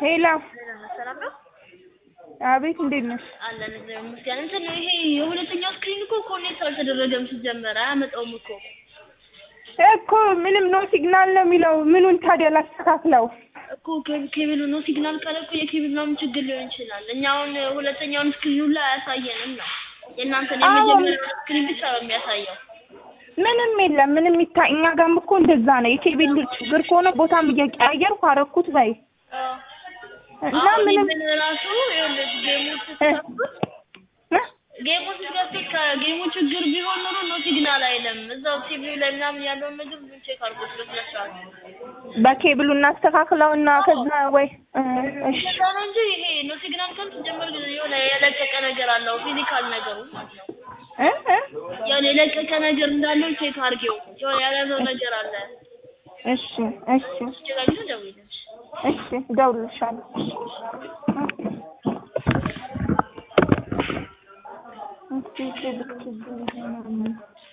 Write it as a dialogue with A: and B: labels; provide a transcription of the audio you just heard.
A: ሄላ
B: ሰላም ነው
A: አቤት፣ እንዴት ነሽ?
B: አለን እግዚአብሔር ይመስገን። እንትን ነው ይሄ የሁለተኛው ስክሪን እኮ ኮኔክት አልተደረገም ሲጀመር አያመጣውም እኮ
A: እኮ ምንም ኖ ሲግናል ነው የሚለው። ምኑን ታዲያ ላስተካክለው?
B: እኮ ኬብ- ኬብሉ ነው ሲግናል ካለ እኮ የኬብል ምናምን ችግር ሊሆን ይችላል። እኛ አሁን ሁለተኛውን ስክሪን ላይ አያሳየንም ነው የእናንተን
A: አዎ።
B: የመጀመሪያውን ስክሪን ብቻ ነው የሚያሳየው።
A: ምንም የለም። ምንም ይታ እኛ ጋርም እኮ እንደዛ ነው። የኬቢሉ ችግር ከሆነ ቦታም እየቀያየርኩ አረኩት በይ እና
B: አሁን
A: ምንም
B: ምን ራሱ ይኸውልህ ጌሙ ስትከፍቱት
A: እ?
B: ጌሙ ስትከፍቱት ከጌሙ ችግር ቢሆን ኖሮ ነው ሲግናል አይልም። እዛው ቲቪው ላይ ምናምን ያለውን ምግብ ቼክ አድርጎት በስነ ስርዓት
A: በኬብሉ እናስተካክለው እና ከዛ ወይ እ፣ እሺ
B: እንደዛ ነው እንጂ ይሄ ነው ሲግናል ካል ሲጀመር የሆነ የለቀቀ ነገር አለው ፊዚካል ነገሩ ማለት ነው።
A: እ እ
B: የሆነ የለቀቀ ነገር እንዳለው ቼክ አድርጌው የሆነ ያለዘው ነገር አለ።
A: እሺ እሺ
B: ችግር ደውይልሽ።
A: እሺ እደውልልሻለሁ። እስኪ ኬብል ችግር ይሆናል።